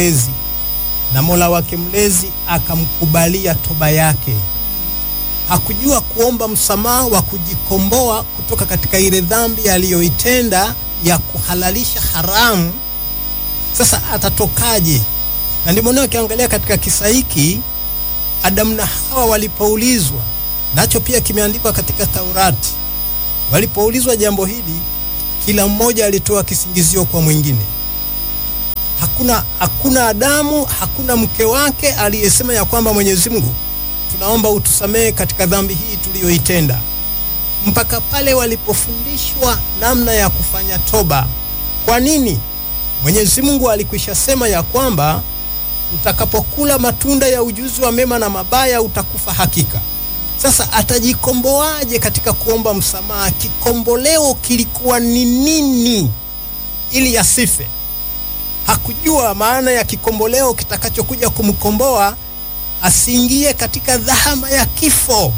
mlezi na Mola wake mlezi akamkubalia toba yake. Hakujua kuomba msamaha wa kujikomboa kutoka katika ile dhambi aliyoitenda ya kuhalalisha haramu. Sasa atatokaje? Na ndio maana ukiangalia katika kisa hiki Adamu na Hawa walipoulizwa, nacho pia kimeandikwa katika Taurati, walipoulizwa jambo hili, kila mmoja alitoa kisingizio kwa mwingine. Hakuna, hakuna Adamu, hakuna mke wake aliyesema ya kwamba Mwenyezi Mungu, tunaomba utusamehe katika dhambi hii tuliyoitenda, mpaka pale walipofundishwa namna ya kufanya toba. Kwa nini? Mwenyezi Mungu alikwisha sema ya kwamba utakapokula matunda ya ujuzi wa mema na mabaya utakufa hakika. Sasa atajikomboaje katika kuomba msamaha? Kikomboleo kilikuwa ni nini ili asife? Hakujua maana ya kikomboleo kitakachokuja kumkomboa asiingie katika dhahama ya kifo,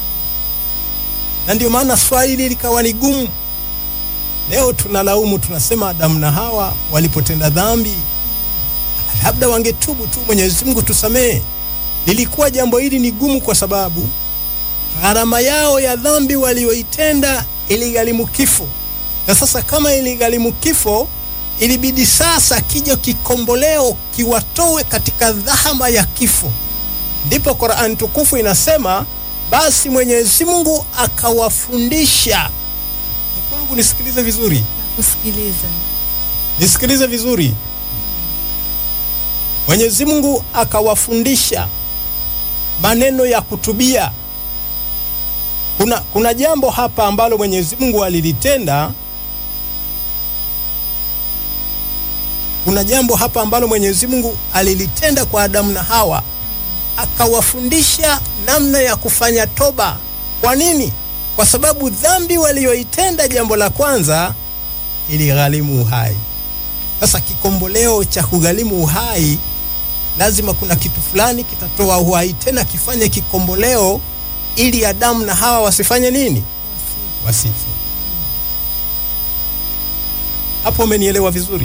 na ndio maana swali hili likawa ni gumu. Leo tunalaumu, tunasema Adamu na Hawa walipotenda dhambi labda wangetubu tu, Mwenyezi Mungu tusamehe. Lilikuwa jambo hili ni gumu kwa sababu gharama yao ya dhambi walioitenda iligharimu kifo, na sasa kama iligharimu kifo, ilibidi sasa kija kikomboleo kiwatoe katika dhahama ya kifo. Ndipo Qur'an tukufu inasema, basi Mwenyezi Mungu akawafundisha. Kwangu nisikilize vizuri, Kusikiliza. nisikilize vizuri. Mwenyezi Mungu akawafundisha maneno ya kutubia. Kuna, kuna jambo hapa ambalo Mwenyezi Mungu alilitenda. Kuna jambo hapa ambalo Mwenyezi Mungu alilitenda kwa Adamu na Hawa, akawafundisha namna ya kufanya toba. Kwa nini? Kwa sababu dhambi walioitenda, jambo la kwanza, iligharimu uhai. Sasa kikomboleo cha kugharimu uhai lazima kuna kitu fulani kitatoa uhai tena kifanye kikomboleo, ili Adamu na Hawa wasifanye nini? Wasife. Hapo umenielewa vizuri?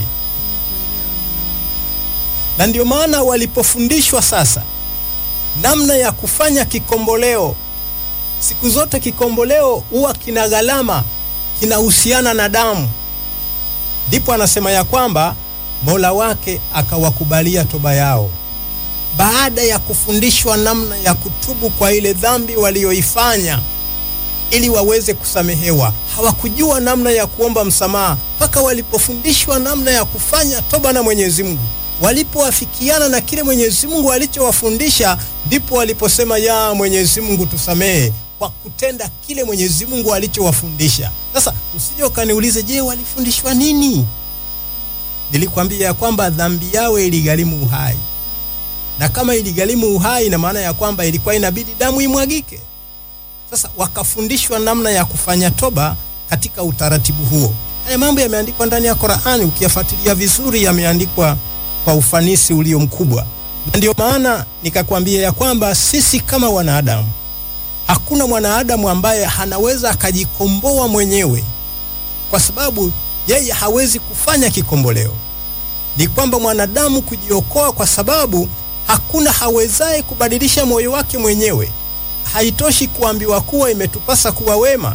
Na ndio maana walipofundishwa sasa namna ya kufanya kikomboleo, siku zote kikomboleo huwa kina gharama, kinahusiana na damu. Ndipo anasema ya kwamba Mola wake akawakubalia toba yao baada ya kufundishwa namna ya kutubu kwa ile dhambi walioifanya ili waweze kusamehewa. Hawakujua namna ya kuomba msamaha mpaka walipofundishwa namna ya kufanya toba na Mwenyezi Mungu. Walipoafikiana na kile Mwenyezi Mungu alichowafundisha, ndipo waliposema ya Mwenyezi Mungu tusamehe, kwa kutenda kile Mwenyezi Mungu alichowafundisha. Sasa usije ukaniulize, je, walifundishwa nini? Nilikwambia ya kwamba dhambi yao iligharimu uhai, na kama iligharimu uhai, ina maana ya kwamba ilikuwa inabidi damu imwagike. Sasa wakafundishwa namna ya kufanya toba katika utaratibu huo. Haya mambo yameandikwa ndani ya Qur'ani, ukiyafuatilia vizuri, yameandikwa kwa ufanisi ulio mkubwa, na ndio maana nikakwambia ya kwamba sisi kama wanadamu, hakuna mwanadamu ambaye anaweza akajikomboa mwenyewe, kwa sababu yeye hawezi kufanya kikomboleo. Ni kwamba mwanadamu kujiokoa, kwa sababu hakuna hawezaye kubadilisha moyo wake mwenyewe. Haitoshi kuambiwa kuwa imetupasa kuwa wema.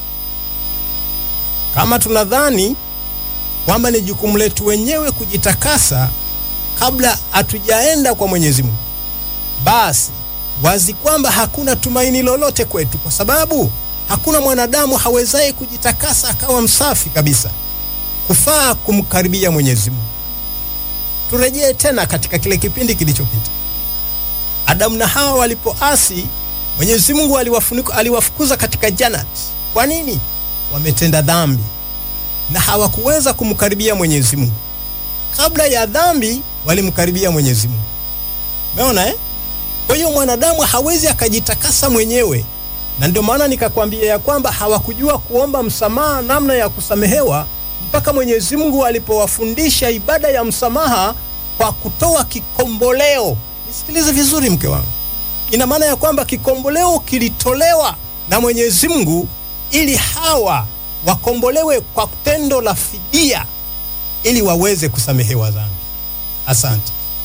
Kama tunadhani kwamba ni jukumu letu wenyewe kujitakasa kabla hatujaenda kwa Mwenyezi Mungu, basi wazi kwamba hakuna tumaini lolote kwetu, kwa sababu hakuna mwanadamu hawezaye kujitakasa akawa msafi kabisa kufaa kumkaribia Mwenyezi Mungu. Turejee tena katika kile kipindi kilichopita. Adamu na Hawa walipoasi, Mwenyezi Mungu aliwafukuza katika Janati. Kwa nini? Wametenda dhambi na hawakuweza kumkaribia Mwenyezi Mungu. Kabla ya dhambi walimkaribia Mwenyezi Mungu. Umeona eh? Kwa hiyo mwanadamu hawezi akajitakasa mwenyewe, na ndio maana nikakwambia ya kwamba hawakujua kuomba msamaha, namna ya kusamehewa mpaka Mwenyezi Mungu alipowafundisha ibada ya msamaha kwa kutoa kikomboleo. Nisikilize vizuri, mke wangu, ina maana ya kwamba kikomboleo kilitolewa na Mwenyezi Mungu ili hawa wakombolewe kwa tendo la fidia, ili waweze kusamehewa dhambi. Asante.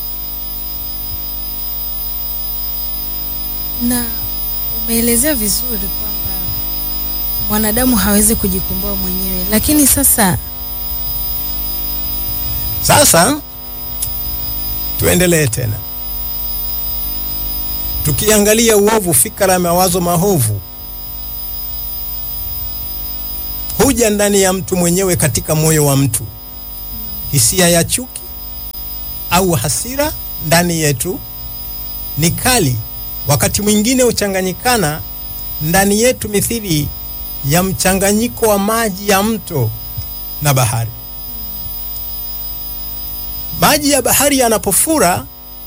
Na umeelezea vizuri kwamba mwanadamu hawezi kujikomboa mwenyewe, lakini sasa Sasa tuendelee tena, tukiangalia uovu, fikra ya mawazo maovu huja ndani ya mtu mwenyewe, katika moyo wa mtu. Hisia ya chuki au hasira ndani yetu ni kali, wakati mwingine huchanganyikana ndani yetu mithili ya mchanganyiko wa maji ya mto na bahari. Maji ya bahari yanapofura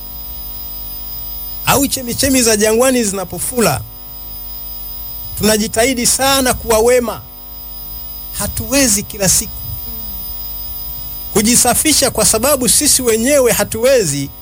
au chemichemi za jangwani zinapofura, tunajitahidi sana kuwa wema. Hatuwezi kila siku kujisafisha, kwa sababu sisi wenyewe hatuwezi.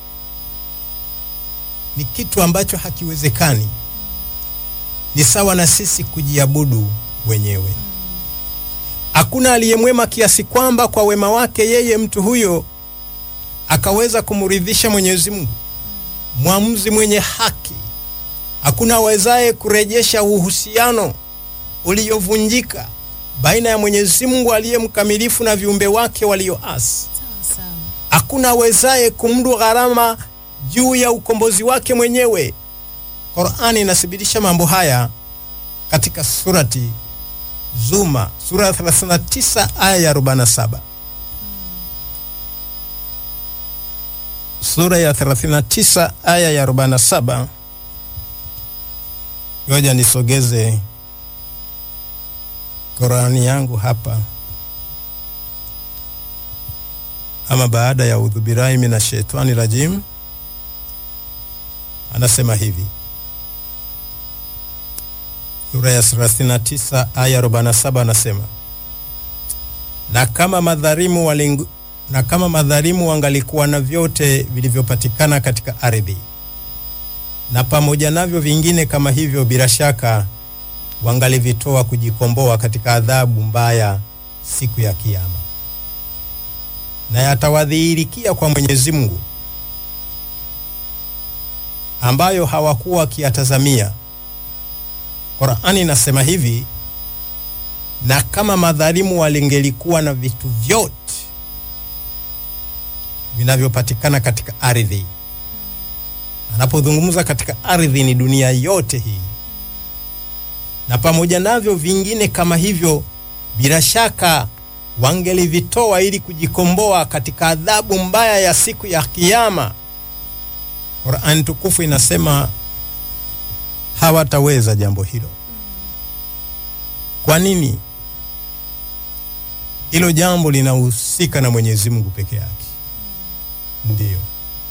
Ni kitu ambacho hakiwezekani. Ni sawa na sisi kujiabudu wenyewe. Hakuna aliyemwema kiasi kwamba kwa wema wake yeye mtu huyo akaweza kumridhisha Mwenyezi Mungu, mwamuzi mwenye haki. Hakuna awezaye kurejesha uhusiano uliovunjika baina ya Mwenyezi Mungu aliye mkamilifu na viumbe wake walioasi. sawa sawa. Hakuna awezaye kumdu gharama juu ya ukombozi wake mwenyewe. Qur'ani inathibitisha mambo haya katika surati Zuma sura ya 39 aya ya 47. Sura ya 39 aya ya 47. Ngoja nisogeze Qur'ani yangu hapa. Ama baada ya udhubirai mina shetani rajim, anasema hivi sura ya 39 aya 47, anasema na kama madhalimu walingu, na kama madhalimu wangalikuwa na vyote vilivyopatikana katika ardhi na pamoja navyo vingine kama hivyo, bila shaka wangalivitoa kujikomboa katika adhabu mbaya siku ya Kiyama, na yatawadhihirikia kwa Mwenyezi Mungu ambayo hawakuwa wakiyatazamia. Qur'ani inasema hivi, na kama madhalimu walingelikuwa na vitu vyote vinavyopatikana katika ardhi. Anapozungumza katika ardhi ni dunia yote hii, na pamoja navyo vingine kama hivyo, bila shaka wangelivitoa ili kujikomboa katika adhabu mbaya ya siku ya Kiyama. Qur'an tukufu inasema hawataweza jambo hilo. Kwa nini? Hilo jambo linahusika na Mwenyezi Mungu peke yake. Ndiyo.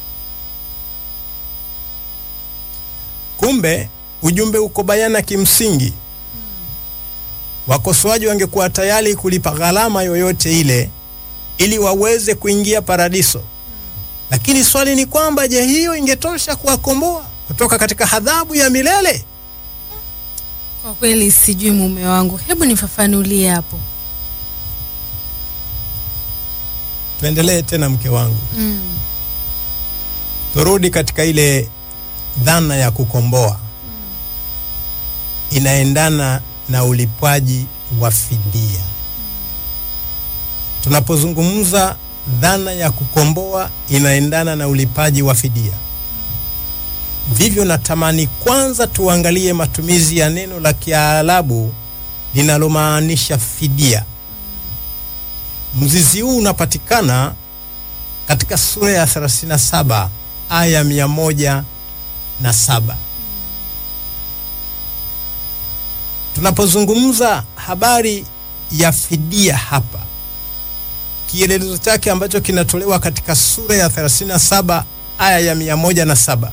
Kumbe ujumbe uko bayana kimsingi. Wakosoaji wangekuwa tayari kulipa gharama yoyote ile ili waweze kuingia paradiso. Lakini swali ni kwamba je, hiyo ingetosha kuwakomboa kutoka katika adhabu ya milele? Kwa kweli sijui mume wangu, hebu nifafanulie hapo. Tuendelee tena, mke wangu, Mm. turudi katika ile dhana ya kukomboa. Inaendana na ulipwaji wa fidia. Tunapozungumza dhana ya kukomboa, inaendana na ulipaji wa fidia. Vivyo natamani kwanza tuangalie matumizi ya neno la Kiarabu linalomaanisha fidia. Mzizi huu unapatikana katika sura ya 37 aya mia moja na saba. Tunapozungumza habari ya fidia hapa, kielelezo chake ambacho kinatolewa katika sura ya 37 aya ya mia moja na saba.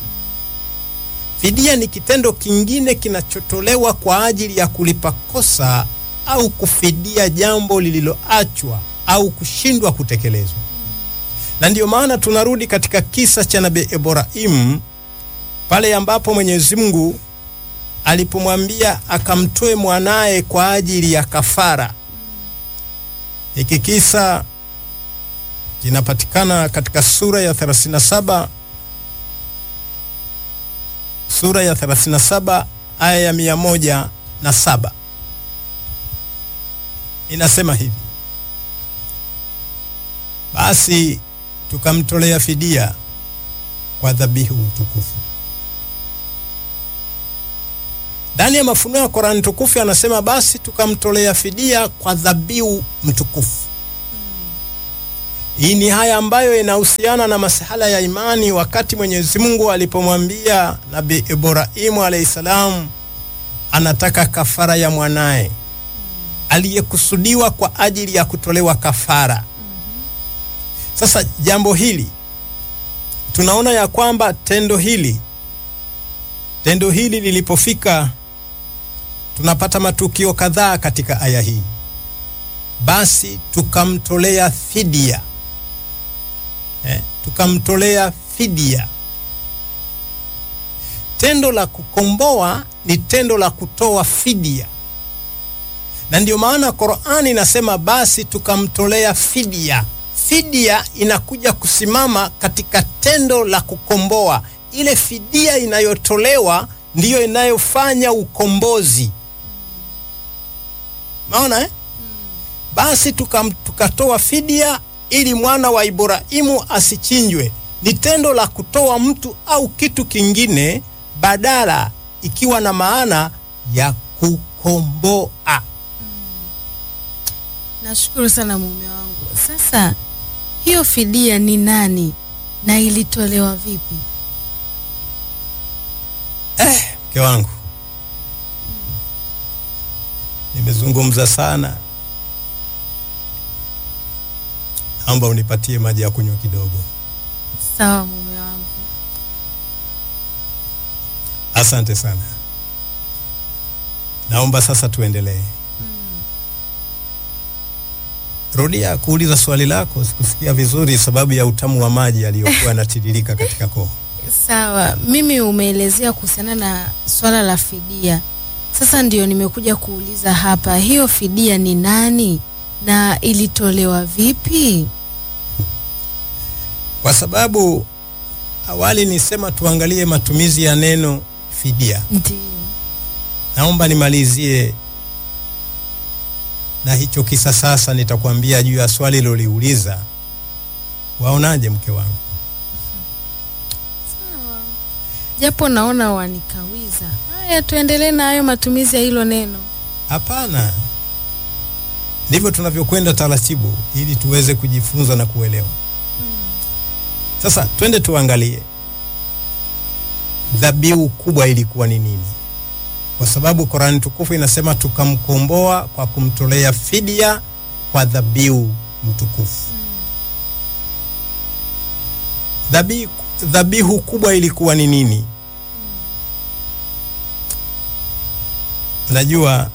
Fidia ni kitendo kingine kinachotolewa kwa ajili ya kulipa kosa au kufidia jambo lililoachwa au kushindwa kutekelezwa. Na ndiyo maana tunarudi katika kisa cha Nabii Ibrahim pale ambapo Mwenyezi Mungu alipomwambia akamtoe mwanaye kwa ajili ya kafara. Hiki kisa kinapatikana katika sura ya 37 sura ya 37 aya ya mia moja na saba inasema hivi: basi tukamtolea fidia kwa dhabihu mtukufu. Ndani ya mafunuo ya Korani tukufu anasema basi tukamtolea fidia kwa dhabihu mtukufu. Hii ni haya ambayo inahusiana na masuala ya imani, wakati Mwenyezi Mungu alipomwambia Nabii Ibrahimu alayhi salam anataka kafara ya mwanaye aliyekusudiwa kwa ajili ya kutolewa kafara. Sasa jambo hili tunaona ya kwamba tendo hili tendo hili lilipofika, tunapata matukio kadhaa katika aya hii. Basi tukamtolea fidia eh, tukamtolea fidia. Tendo la kukomboa ni tendo la kutoa fidia, na ndio maana Qur'ani inasema basi tukamtolea fidia. Fidia inakuja kusimama katika tendo la kukomboa. Ile fidia inayotolewa ndiyo inayofanya ukombozi. Maona eh? Basi tukam, tukatoa fidia ili mwana wa Ibrahimu asichinjwe. Ni tendo la kutoa mtu au kitu kingine badala, ikiwa na maana ya kukomboa. Nashukuru sana mume wangu. Sasa hiyo fidia ni nani na ilitolewa vipi? Eh, mke wangu, nimezungumza sana, naomba unipatie maji ya kunywa kidogo. Sawa mume wangu. Asante sana, naomba sasa tuendelee. Rudia kuuliza swali lako, sikusikia vizuri sababu ya utamu wa maji yaliyokuwa yanatiririka katika koo. Sawa, mimi umeelezea kuhusiana na swala la fidia. Sasa ndio nimekuja kuuliza hapa, hiyo fidia ni nani na ilitolewa vipi? Kwa sababu awali nisema tuangalie matumizi ya neno fidia. Ndio. Naomba nimalizie na hicho kisa. Sasa nitakwambia juu ya swali liloliuliza. Waonaje mke wangu? Sawa. Japo naona wanikawiza. Haya, tuendelee na hayo matumizi ya hilo neno. Hapana, ndivyo tunavyokwenda taratibu, ili tuweze kujifunza na kuelewa. Sasa twende tuangalie dhabihu kubwa ilikuwa ni nini, kwa sababu Korani tukufu inasema tukamkomboa kwa kumtolea fidia kwa dhabihu mtukufu. Dhabihu, dhabihu kubwa ilikuwa ni nini? Najua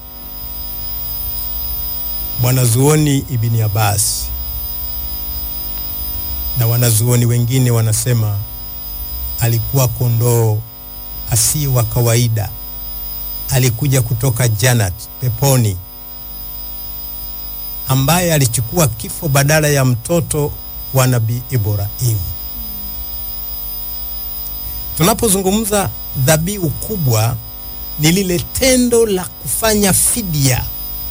mwanazuoni Ibni Abbas na wanazuoni wengine wanasema alikuwa kondoo asiye wa kawaida, alikuja kutoka Janat, peponi, ambaye alichukua kifo badala ya mtoto wa Nabii Ibrahim. Tunapozungumza dhabihu kubwa, ni lile tendo la kufanya fidia,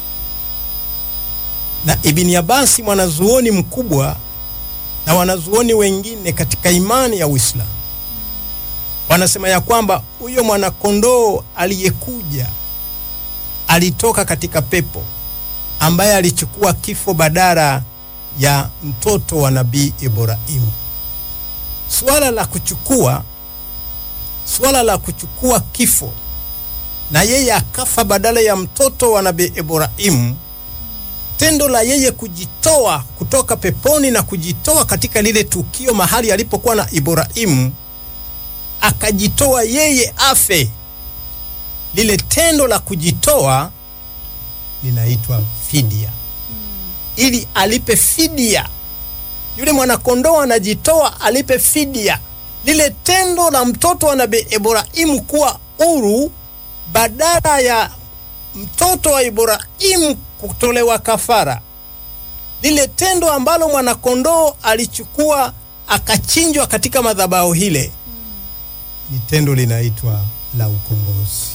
na Ibni Abbas mwanazuoni mkubwa na wanazuoni wengine katika imani ya Uislamu wanasema ya kwamba huyo mwanakondoo aliyekuja alitoka katika pepo ambaye alichukua kifo badala ya mtoto wa Nabii Ibrahimu. Suala la kuchukua suala la kuchukua kifo na yeye akafa badala ya mtoto wa Nabii Ibrahimu tendo la yeye kujitoa kutoka peponi na kujitoa katika lile tukio mahali alipokuwa na Ibrahimu, akajitoa yeye afe. Lile tendo la kujitoa linaitwa fidia, ili alipe fidia. Yule mwanakondoo anajitoa alipe fidia. Lile tendo la mtoto wa Nabii Ibrahimu kuwa huru badala ya mtoto wa Ibrahimu kutolewa kafara, lile tendo ambalo mwanakondoo alichukua akachinjwa katika madhabahu hile, ni tendo linaitwa la ukombozi.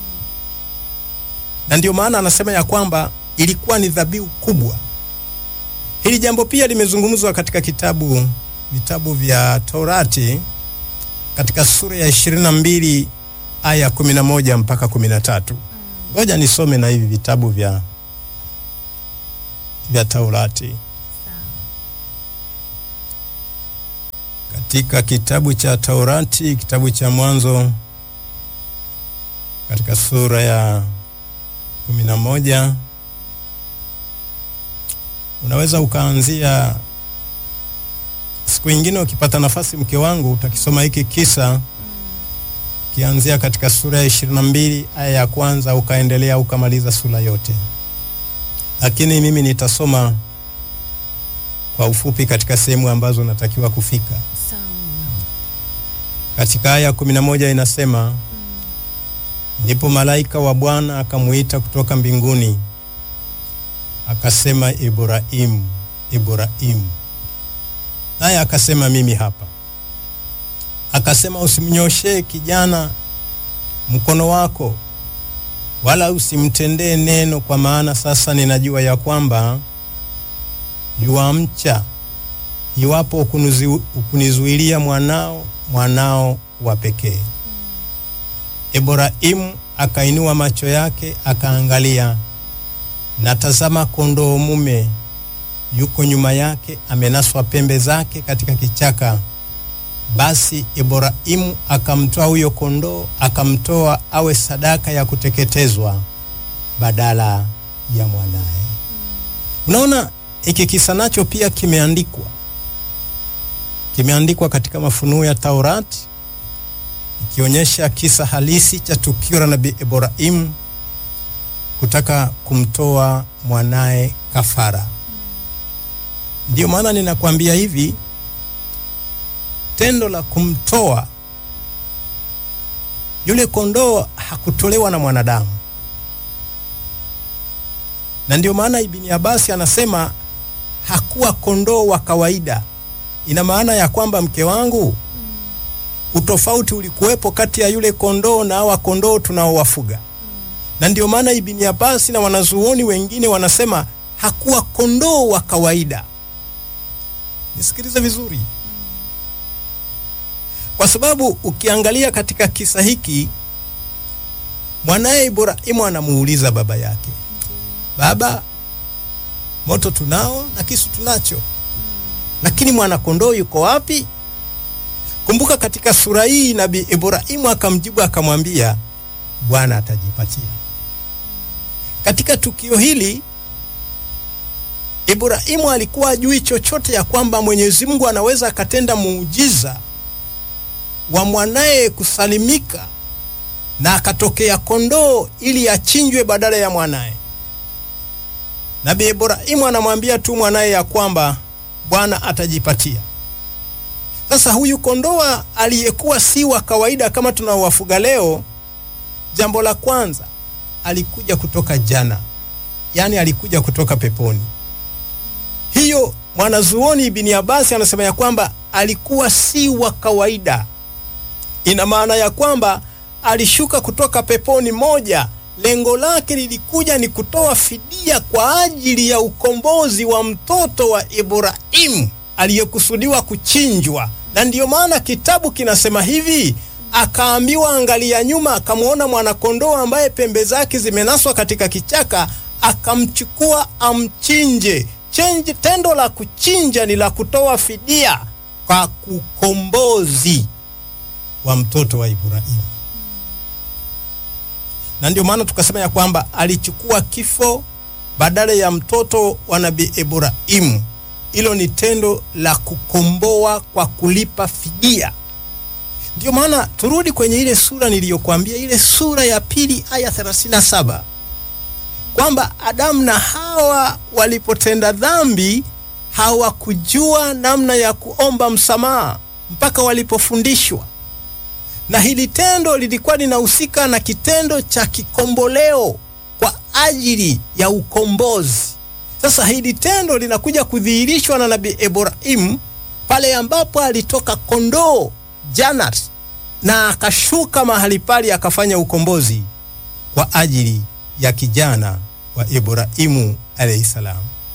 Na ndio maana anasema ya kwamba ilikuwa ni dhabihu kubwa. Hili jambo pia limezungumzwa katika kitabu vitabu vya Torati katika sura ya 22 aya 11 mpaka 13. Ngoja nisome na hivi vitabu vya vya Taurati. Katika kitabu cha Taurati, kitabu cha Mwanzo, katika sura ya kumi na moja unaweza ukaanzia siku ingine, ukipata nafasi, mke wangu, utakisoma hiki kisa kianzia katika sura ya ishirini na mbili aya ya kwanza ukaendelea ukamaliza sura yote, lakini mimi nitasoma kwa ufupi katika sehemu ambazo natakiwa kufika. Katika aya kumi na moja inasema ndipo malaika wa Bwana akamuita kutoka mbinguni akasema, Ibrahimu, Ibrahimu. Naye akasema, mimi hapa. Akasema, usimnyoshee kijana mkono wako, wala usimtendee neno, kwa maana sasa ninajua ya kwamba yuamcha iwapo ukunizuilia mwanao mwanao wa pekee. Ibrahimu akainua macho yake akaangalia, na tazama, kondoo mume yuko nyuma yake, amenaswa pembe zake katika kichaka. Basi Ibrahimu akamtoa huyo kondoo, akamtoa awe sadaka ya kuteketezwa badala ya mwanaye. Unaona, hiki kisa nacho pia kimeandikwa kimeandikwa katika mafunuo ya Taurati ikionyesha kisa halisi cha tukio la nabii Ibrahimu kutaka kumtoa mwanaye kafara. Ndiyo maana ninakwambia hivi, tendo la kumtoa yule kondoo hakutolewa na mwanadamu, na ndiyo maana Ibni Abasi anasema hakuwa kondoo wa kawaida. Ina maana ya kwamba mke wangu, utofauti ulikuwepo kati ya yule kondoo na hawa kondoo tunaowafuga, na ndio maana Ibni Abasi na wanazuoni wengine wanasema hakuwa kondoo wa kawaida. Nisikilize vizuri, kwa sababu ukiangalia katika kisa hiki, mwanaye Ibrahimu anamuuliza baba yake, baba, moto tunao na kisu tunacho lakini mwanakondoo yuko wapi? Kumbuka katika sura hii nabii Ibrahimu akamjibu akamwambia, Bwana atajipatia. Katika tukio hili Ibrahimu alikuwa ajui chochote ya kwamba Mwenyezi Mungu anaweza akatenda muujiza wa mwanaye kusalimika na akatokea kondoo ili achinjwe badala ya mwanaye. Nabii Ibrahimu anamwambia tu mwanaye ya kwamba Bwana atajipatia. Sasa huyu kondoa aliyekuwa si wa kawaida kama tunaowafuga leo, jambo la kwanza alikuja kutoka jana, yaani alikuja kutoka peponi. Hiyo mwanazuoni Ibni Abasi anasema ya kwamba alikuwa si wa kawaida. Ina maana ya kwamba alishuka kutoka peponi moja lengo lake lilikuja ni kutoa fidia kwa ajili ya ukombozi wa mtoto wa Ibrahimu aliyekusudiwa kuchinjwa. Na ndiyo maana kitabu kinasema hivi, akaambiwa angalia nyuma, akamwona mwanakondoo ambaye pembe zake zimenaswa katika kichaka, akamchukua amchinje. Chenje, tendo la kuchinja ni la kutoa fidia kwa ukombozi wa mtoto wa Ibrahimu na ndio maana tukasema ya kwamba alichukua kifo badala ya mtoto wa nabii Ibrahimu. Hilo ni tendo la kukomboa kwa kulipa fidia. Ndio maana turudi kwenye ile sura niliyokuambia, ile sura ya pili aya 37 kwamba Adamu na Hawa walipotenda dhambi hawakujua namna ya kuomba msamaha mpaka walipofundishwa na hili tendo lilikuwa linahusika na kitendo cha kikomboleo kwa ajili ya ukombozi. Sasa hili tendo linakuja kudhihirishwa na nabii Ibrahimu pale ambapo alitoka kondoo Janat na akashuka mahali pale akafanya ukombozi kwa ajili ya kijana wa Ibrahimu alayhi salam.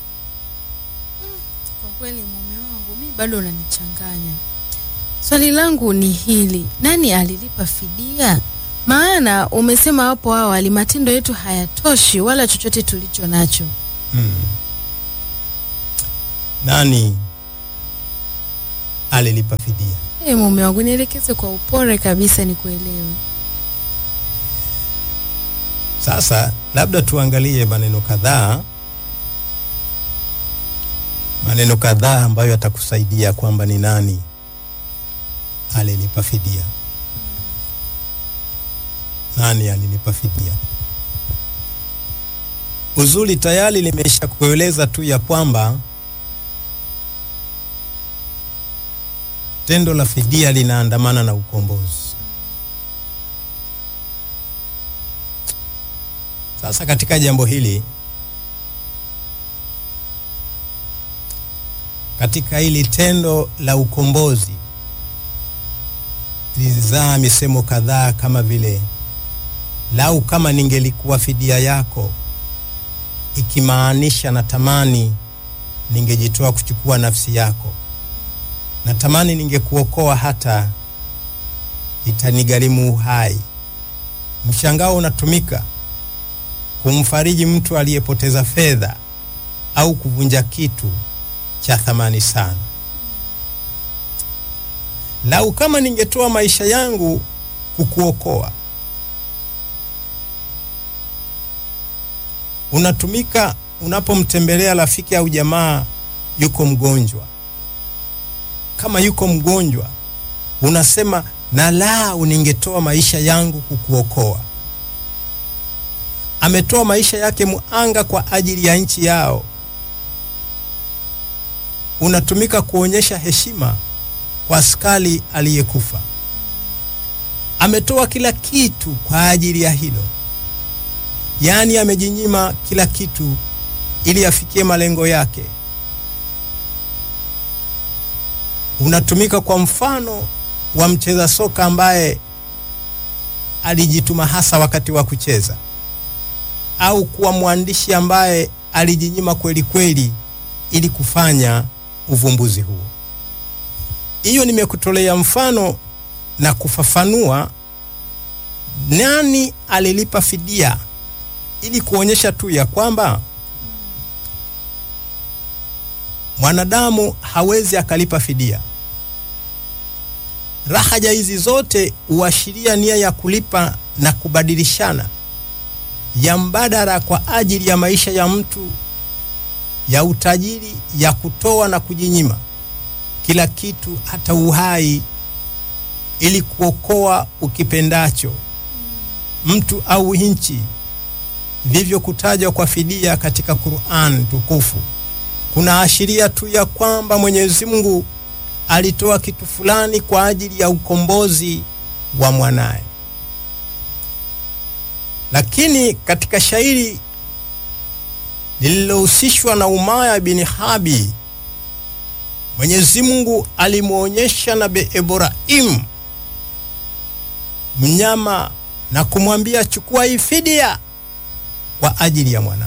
Kwa kweli mume wangu mi bado unanichanganya. Swali langu ni hili, nani alilipa fidia? Maana umesema hapo awali matendo yetu hayatoshi wala chochote tulicho nacho. Hmm. Nani alilipa fidia? Hey, mume wangu nielekeze kwa upole kabisa nikuelewe. Sasa labda tuangalie maneno kadhaa, maneno kadhaa ambayo yatakusaidia kwamba ni nani alilipa fidia. Nani alilipa fidia? Uzuri tayari limesha kueleza tu ya kwamba tendo la fidia linaandamana na ukombozi. Sasa katika jambo hili, katika hili tendo la ukombozi lilizaa misemo kadhaa kama vile lau kama ningelikuwa fidia yako, ikimaanisha natamani ningejitoa kuchukua nafsi yako, natamani ningekuokoa hata itanigharimu uhai. Mshangao unatumika kumfariji mtu aliyepoteza fedha au kuvunja kitu cha thamani sana. Lau kama ningetoa maisha yangu kukuokoa. Unatumika unapomtembelea rafiki au jamaa yuko mgonjwa. Kama yuko mgonjwa, unasema na lau ningetoa maisha yangu kukuokoa. Ametoa maisha yake muanga kwa ajili ya nchi yao. Unatumika kuonyesha heshima kwa askari aliyekufa. Ametoa kila kitu kwa ajili ya hilo, yaani amejinyima kila kitu ili afikie malengo yake. Unatumika kwa mfano wa mcheza soka ambaye alijituma hasa wakati wa kucheza au kuwa mwandishi ambaye alijinyima kweli kweli ili kufanya uvumbuzi huo. Hiyo nimekutolea mfano na kufafanua nani alilipa fidia ili kuonyesha tu ya kwamba mwanadamu hawezi akalipa fidia. Rahaja hizi zote huashiria nia ya kulipa na kubadilishana ya mbadala kwa ajili ya maisha ya mtu, ya utajiri, ya kutoa na kujinyima kila kitu, hata uhai, ili kuokoa ukipendacho mtu au nchi. Vivyo kutajwa kwa fidia katika Qur'an tukufu kuna ashiria tu ya kwamba Mwenyezi Mungu alitoa kitu fulani kwa ajili ya ukombozi wa mwanaye. Lakini katika shairi lililohusishwa na Umaya bin Habi, Mwenyezi Mungu alimwonyesha Nabii Ibrahim mnyama na kumwambia chukua hii fidia kwa ajili ya mwanao.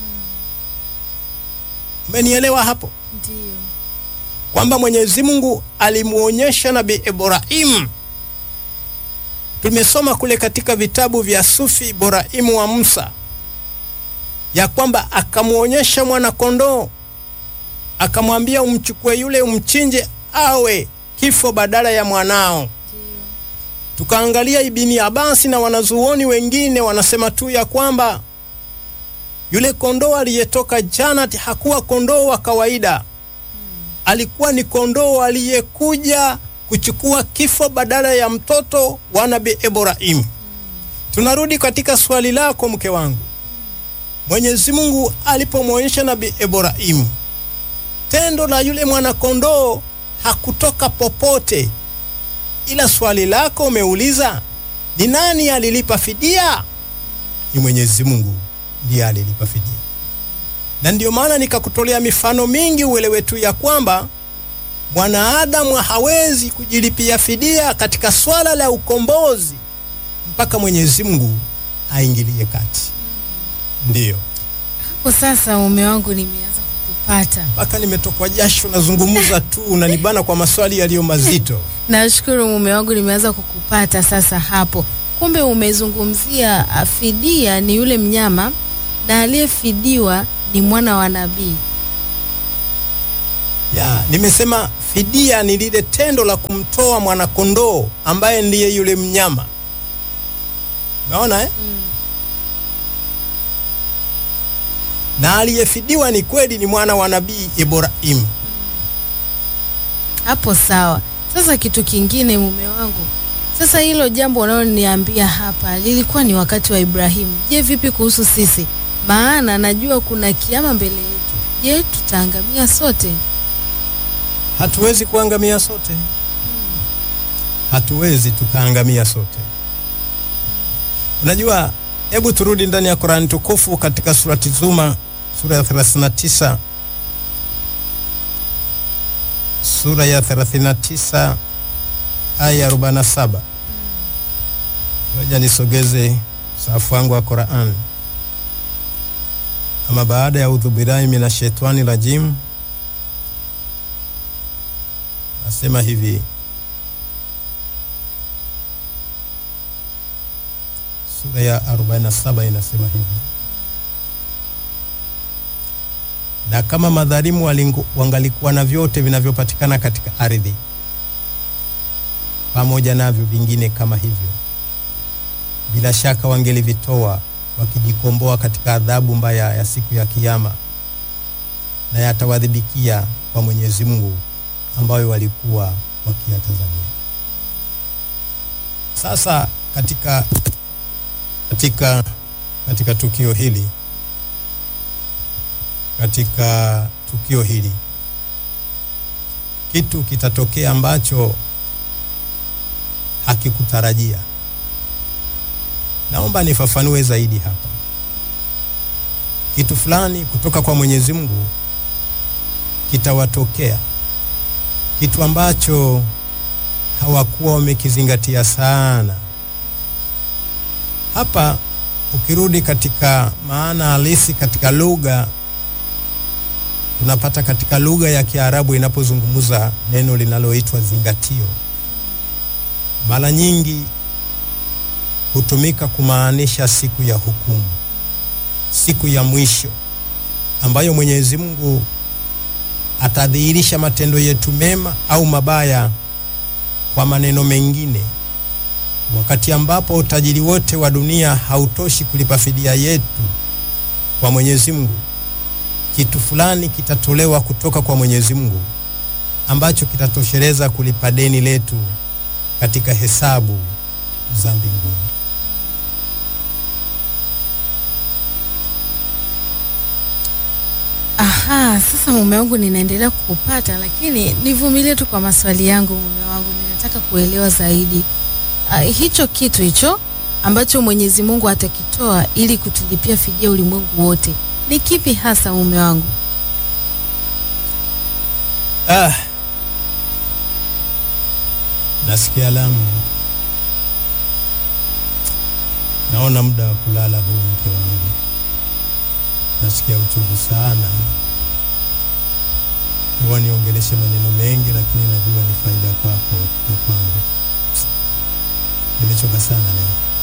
Umenielewa hapo? Ndiyo. Kwamba Mwenyezi Mungu alimwonyesha Nabii Ibrahim. Tumesoma kule katika vitabu vya Sufi Ibrahimu wa Musa ya kwamba akamwonyesha mwana kondoo, akamwambia umchukue yule umchinje awe kifo badala ya mwanao. Ndiyo. Tukaangalia Ibini Abasi na wanazuoni wengine wanasema tu ya kwamba yule kondoo aliyetoka Janati hakuwa kondoo wa kawaida, alikuwa ni kondoo aliyekuja kuchukua kifo badala ya mtoto wa Nabii Ibrahim. Tunarudi katika swali lako mke wangu. Mwenyezi Mungu alipomwonyesha Nabii Ibrahim tendo la yule mwanakondoo hakutoka popote, ila swali lako umeuliza ni nani alilipa fidia? Ni Mwenyezi Mungu ndiye alilipa fidia, na ndiyo maana nikakutolea mifano mingi uelewe tu ya kwamba Mwanadamu hawezi kujilipia fidia katika swala la ukombozi mpaka Mwenyezi Mungu aingilie kati. Ndiyo, Hapo sasa mume wangu nimeanza kukupata. mpaka nimetokwa jasho, nazungumza tu, unanibana kwa maswali yaliyo mazito. Nashukuru mume wangu nimeanza kukupata sasa hapo. Kumbe umezungumzia ah, fidia ni yule mnyama na aliyefidiwa ni mwana wa nabii. Ya, nimesema fidia ni lile tendo la kumtoa mwanakondoo ambaye ndiye yule mnyama. Umeona eh? Na aliyefidiwa ni kweli ni mwana wa nabii Ibrahim. Hapo sawa. Sasa kitu kingine mume wangu, sasa hilo jambo unaloniambia hapa lilikuwa ni wakati wa Ibrahimu. Je, vipi kuhusu sisi? Maana najua kuna kiama mbele yetu. Je, tutaangamia sote? Hatuwezi kuangamia sote, hatuwezi tukaangamia sote. Unajua, hebu turudi ndani ya Qur'an tukufu katika surati Zuma sura ya 39 sura ya 39 aya ya 47. Ngoja nisogeze safu wangu wa Qur'an. Ama baada ya udhu billahi minashaitani rajim Nasema hivi sura ya 47 inasema hivi, na kama madhalimu walingu- wangalikuwa na vyote vinavyopatikana katika ardhi pamoja navyo vingine kama hivyo, bila shaka wangelivitoa wakijikomboa katika adhabu mbaya ya siku ya Kiyama, na yatawadhibikia kwa Mwenyezi Mungu ambayo walikuwa wakiyatazamia. Sasa katika, katika, katika tukio hili katika tukio hili kitu kitatokea ambacho hakikutarajia. Naomba nifafanue zaidi hapa. Kitu fulani kutoka kwa Mwenyezi Mungu kitawatokea kitu ambacho hawakuwa wamekizingatia sana. Hapa ukirudi katika maana halisi katika lugha, tunapata katika lugha ya Kiarabu inapozungumza neno linaloitwa zingatio, mara nyingi hutumika kumaanisha siku ya hukumu, siku ya mwisho ambayo Mwenyezi Mungu atadhihirisha matendo yetu mema au mabaya. Kwa maneno mengine, wakati ambapo utajiri wote wa dunia hautoshi kulipa fidia yetu kwa Mwenyezi Mungu, kitu fulani kitatolewa kutoka kwa Mwenyezi Mungu ambacho kitatosheleza kulipa deni letu katika hesabu za mbinguni. Aha, sasa mume wangu ninaendelea kukupata, lakini nivumilie tu kwa maswali yangu mume wangu, ninataka kuelewa zaidi. Uh, hicho kitu hicho ambacho Mwenyezi Mungu atakitoa ili kutulipia fidia ulimwengu wote ni kipi hasa mume wangu? Ah, nasikia lamu, naona muda wa kulala huu, mke wangu, nasikia uchovu sana. Huwa niongeleshe maneno mengi, lakini najua ni faida kwako na kwangu. Nimechoka sana leo.